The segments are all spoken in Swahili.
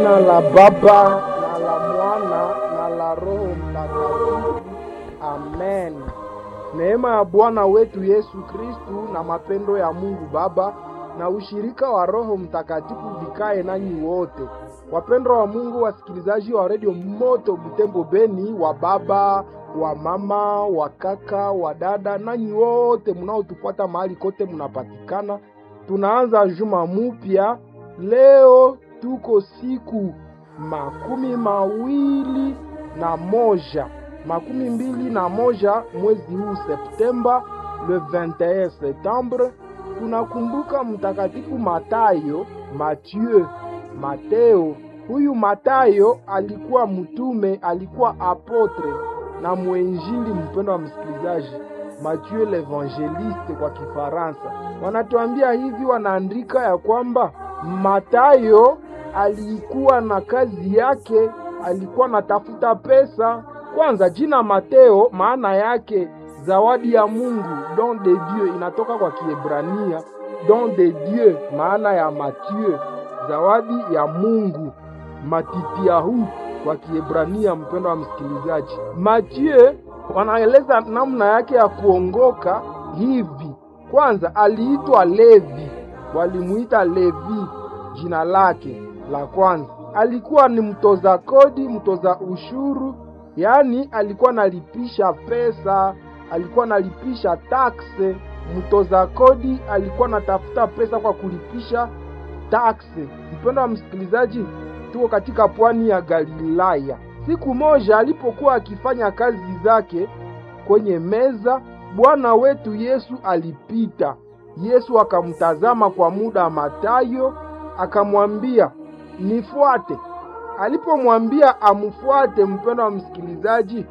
Jina la Baba na la Mwana na la Roho Mtakatifu. Amen. Neema ya Bwana wetu Yesu Kristu na mapendo ya Mungu Baba na ushirika wa Roho Mtakatifu vikae nanyi wote. Wapendwa wa Mungu, wasikilizaji wa redio Moto Butembo Beni, wa baba, wa mama, wa kaka, wa dada, nanyi wote mnaotupata mahali kote mnapatikana, tunaanza juma mupya leo. Tuko siku makumi mawili na moja makumi mbili na moja mwezi huu Septemba, le 21 septembre. Tunakumbuka mtakatifu Matayo, Mathieu, Mateo. Huyu Matayo alikuwa mtume, alikuwa apotre na mwenjili. Mpendo wa msikilizaji, Mathieu l'Evangeliste kwa Kifaransa, wanatuambia hivi, wanaandika ya kwamba Matayo alikuwa na kazi yake, alikuwa natafuta pesa. Kwanza jina Mateo maana yake zawadi ya Mungu, don de Dieu, inatoka kwa Kiebrania don de Dieu, maana ya Mathieu, zawadi ya Mungu, matitiahu kwa Kiebrania. Mpendo wa msikilizaji, Mathieu wanaeleza namna yake ya kuongoka hivi. Kwanza aliitwa Levi, walimuita Levi jina lake la kwanza. Alikuwa ni mtoza kodi, mtoza ushuru, yaani alikuwa nalipisha pesa, alikuwa nalipisha takse. Mtoza kodi alikuwa natafuta pesa kwa kulipisha takse. Mpendo wa msikilizaji, tuko katika pwani ya Galilaya. Siku moja alipokuwa akifanya kazi zake kwenye meza, Bwana wetu Yesu alipita. Yesu akamtazama kwa muda Matayo, akamwambia nifuate. Alipomwambia amfuate, mpendo wa msikilizaji,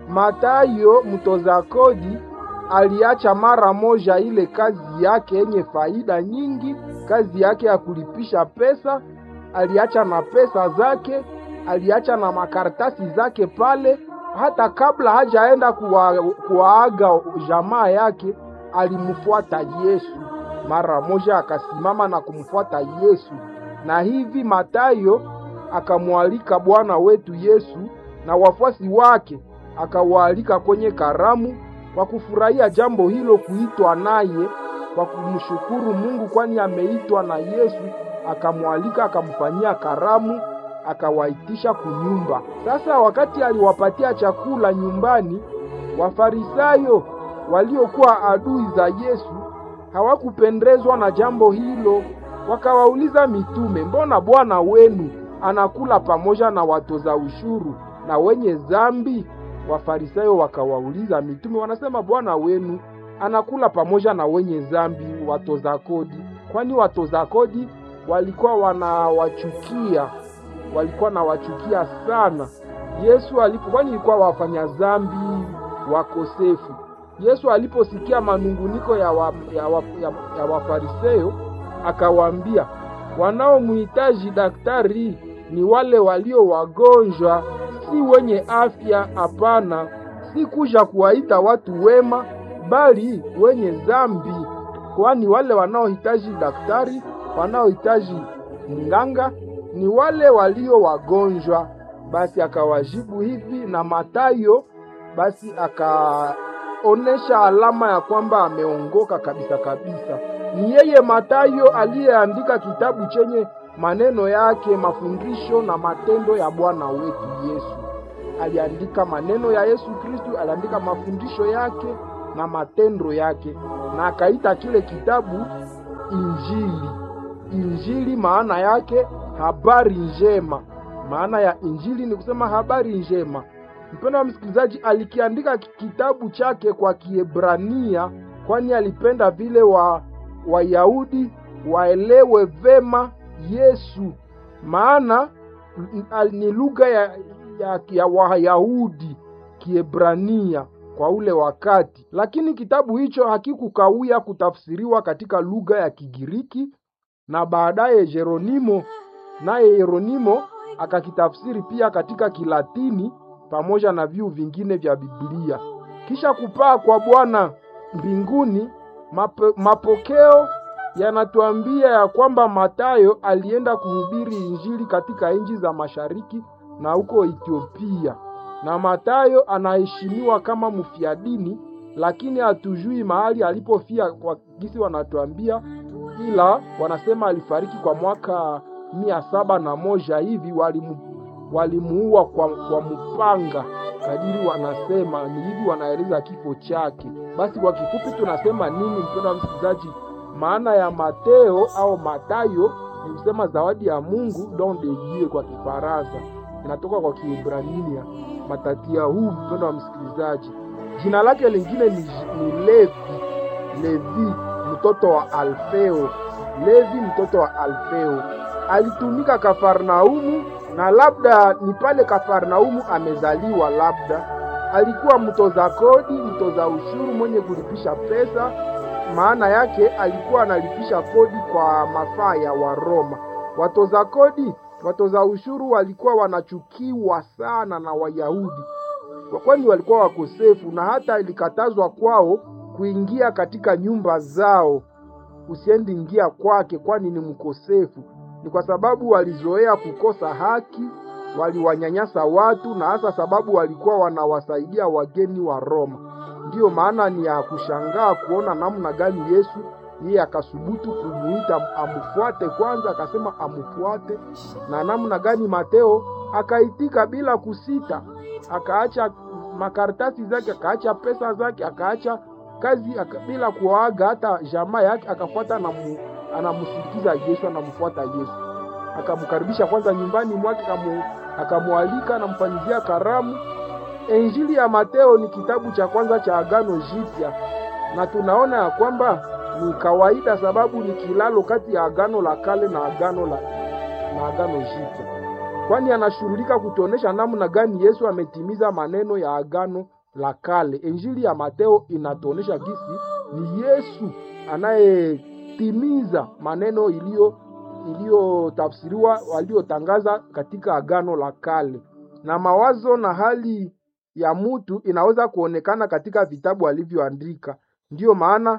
Matayo mtoza kodi aliacha mara moja ile kazi yake yenye faida nyingi, kazi yake ya kulipisha pesa. Aliacha na pesa zake, aliacha na makaratasi zake pale. Hata kabla hajaenda kuwa, kuwaaga jamaa yake, alimfuata Yesu mara moja, akasimama na kumfuata Yesu. Na hivi Matayo akamwalika Bwana wetu Yesu na wafuasi wake, akawaalika kwenye karamu kwa kufurahia jambo hilo, kuitwa naye kwa kumshukuru Mungu, kwani ameitwa na Yesu. Akamwalika, akamfanyia karamu, akawaitisha kunyumba. Sasa wakati aliwapatia chakula nyumbani, Wafarisayo waliokuwa adui za Yesu hawakupendezwa na jambo hilo, wakawauliza mitume, mbona Bwana wenu anakula pamoja na watoza ushuru na wenye zambi? Wafarisayo wakawauliza mitume, wanasema Bwana wenu anakula pamoja na wenye zambi, watoza kodi. Kwani watoza kodi walikuwa wanawachukia, walikuwa nawachukia sana Yesu alipo, kwani ilikuwa wafanya zambi wakosefu. Yesu aliposikia manunguniko ya, wa, ya, wa, ya, ya Wafarisayo akawaambia, wanaomhitaji daktari ni wale walio wagonjwa, si wenye afya. Hapana, si kuja kuwaita watu wema, bali wenye zambi. Kwani wale wanaohitaji daktari, wanaohitaji mganga ni wale walio wagonjwa. Basi akawajibu hivi, na Matayo basi akaonesha alama ya kwamba ameongoka kabisa kabisa. Ni yeye Matayo aliyeandika kitabu chenye maneno yake, mafundisho na matendo ya Bwana wetu Yesu. Aliandika maneno ya Yesu Kristu, aliandika mafundisho yake na matendo yake, na akaita kile kitabu Injili. Injili maana yake habari njema. Maana ya injili ni kusema habari njema. Mpendo wa msikilizaji, alikiandika kitabu chake kwa Kiebrania, kwani alipenda vile wa Wayahudi waelewe vema Yesu, maana ni lugha ya, ya, ya Wayahudi Kiebrania kwa ule wakati. Lakini kitabu hicho hakikukawia kutafsiriwa katika lugha ya Kigiriki, na baadaye Jeronimo naye Yeronimo akakitafsiri pia katika Kilatini pamoja na viu vingine vya Biblia. Kisha kupaa kwa Bwana mbinguni, mapo, mapokeo yanatuambia ya kwamba Matayo alienda kuhubiri injili katika nchi za mashariki na huko Ethiopia, na Matayo anaheshimiwa kama mfiadini, lakini hatujui mahali alipofia kwa gisi wanatuambia, ila wanasema alifariki kwa mwaka mia saba na moja hivi, walimu walimuua kwa, kwa mpanga kadiri wanasema ni hivi, wanaeleza kifo chake. Basi kwa kifupi tunasema nini, mpendwa msikilizaji? Maana ya Mateo au Matayo ni kusema zawadi ya Mungu, don de Dieu kwa Kifaransa, inatoka kwa Kiebrania matatia huu. Mpendwa wa msikilizaji, jina lake lingine ni, ni Levi, Levi mtoto wa Alfeo, Levi mtoto wa Alfeo alitumika Kafarnaumu na labda ni pale Kafarnaumu amezaliwa, labda alikuwa mtoza kodi, mtoza ushuru, mwenye kulipisha pesa. Maana yake alikuwa analipisha kodi kwa mafaa ya Waroma. Watoza kodi, watoza ushuru walikuwa wanachukiwa sana na Wayahudi, kwani walikuwa wakosefu, na hata ilikatazwa kwao kuingia katika nyumba zao. Usiendi ingia kwake, kwani ni mkosefu ni kwa sababu walizoea kukosa haki, waliwanyanyasa watu, na hasa sababu walikuwa wanawasaidia wageni wa Roma. Ndiyo maana ni ya kushangaa kuona namna gani Yesu yeye akasubutu kumuita amfuate kwanza, akasema amfuate, na namna gani Mateo akaitika bila kusita, akaacha makaratasi zake, akaacha pesa zake, akaacha kazi aka, bila kuaga hata jamaa yake, akafuata na mu, anamsindikiza Yesu, anamfuata Yesu, akamkaribisha kwanza nyumbani mwake, akamwalika, anamfanyizia karamu. Injili ya Mateo ni kitabu cha kwanza cha Agano Jipya, na tunaona ya kwamba ni kawaida, sababu ni kilalo kati ya Agano la Kale na Agano la na Agano Jipya, kwani anashughulika kutuonesha namna gani Yesu ametimiza maneno ya Agano la Kale. Injili ya Mateo inatuonesha gisi ni Yesu anayetimiza maneno iliyo iliyotafsiriwa waliotangaza katika Agano la Kale, na mawazo na hali ya mutu inaweza kuonekana katika vitabu alivyoandika. Ndiyo maana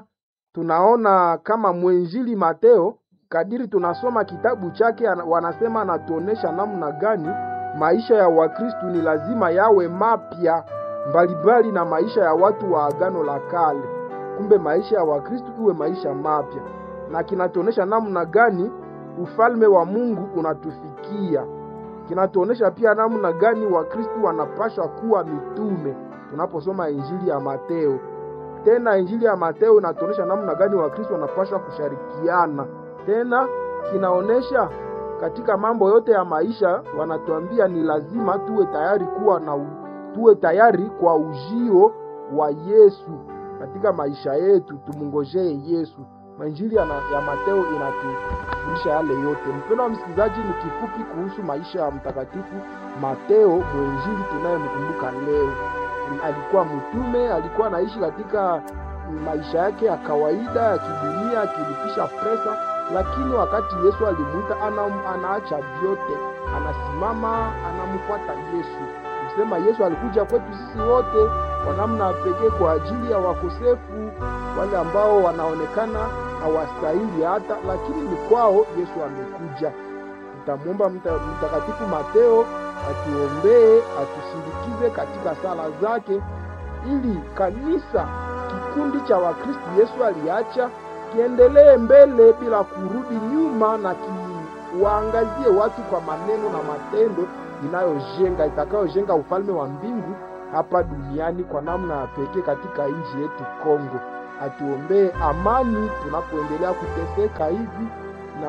tunaona kama mwenjili Mateo, kadiri tunasoma kitabu chake, wanasema anatuonesha namna gani maisha ya Wakristu ni lazima yawe mapya mbalimbali na maisha ya watu wa Agano la Kale. Kumbe maisha ya Wakristu iwe maisha mapya, na kinatuonesha namna gani ufalme wa Mungu unatufikia. Kinatuonesha pia namna gani Wakristu wanapashwa kuwa mitume tunaposoma injili ya Mateo. Tena injili ya Mateo inatuonesha namna gani Wakristu wanapashwa kushirikiana. Tena kinaonesha katika mambo yote ya maisha, wanatuambia ni lazima tuwe tayari kuwa na u, tuwe tayari kwa ujio wa Yesu katika maisha yetu, tumungojee Yesu. Injili ya, ya Mateo inatufundisha yale yote. Mpendo wa msikilizaji, ni kifupi kuhusu maisha ya mtakatifu Mateo, mwenjili tunayemkumbuka leo. Alikuwa mtume, alikuwa anaishi katika maisha yake ya kawaida ya kidunia, akilipisha pesa, lakini wakati Yesu alimuita, ana, anaacha vyote, anasimama, anamfuata Yesu. Kusema Yesu alikuja kwetu sisi wote kwa namna pekee kwa ajili ya wakosefu, wale ambao wanaonekana hawastahili hata, lakini ni kwao Yesu amekuja. Tutamwomba Mtakatifu Mateo atuombee, atusindikize katika sala zake, ili kanisa, kikundi cha Wakristo Yesu aliacha kiendelee mbele bila kurudi nyuma, na kiwaangazie watu kwa maneno na matendo inayojenga itakayojenga ufalme wa mbingu hapa duniani kwa namna ya pekee katika nchi yetu Kongo. Atuombee amani tunapoendelea kuteseka hivi, na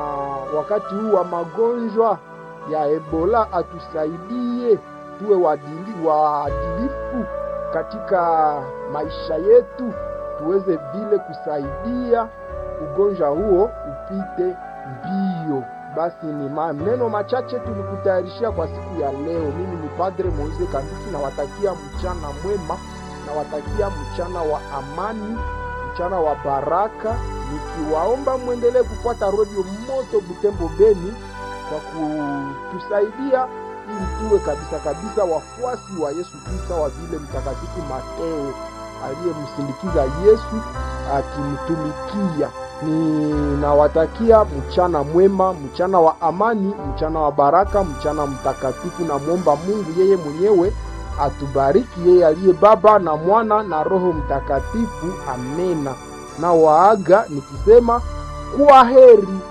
wakati huu wa magonjwa ya Ebola atusaidie tuwe waadilifu katika maisha yetu, tuweze vile kusaidia ugonjwa huo upite mbio. Basi ni maneno machache tulikutayarishia kwa siku ya leo. Mimi ni Padre Moise Kanduki, nawatakia mchana mwema, nawatakia mchana wa amani, mchana wa baraka, nikiwaomba mwendelee kufuata Radio Moto Butembo Beni kwa kutusaidia ili tuwe kabisa kabisa wafuasi wa Yesu Kristo, wa vile Mtakatifu Mateo aliyemsindikiza Yesu akimtumikia. ninawatakia mchana mwema, mchana wa amani, mchana wa baraka, mchana mtakatifu. Namwomba Mungu yeye mwenyewe atubariki, yeye aliye Baba na Mwana na Roho Mtakatifu. Amena. Na waaga nikisema kuwa heri.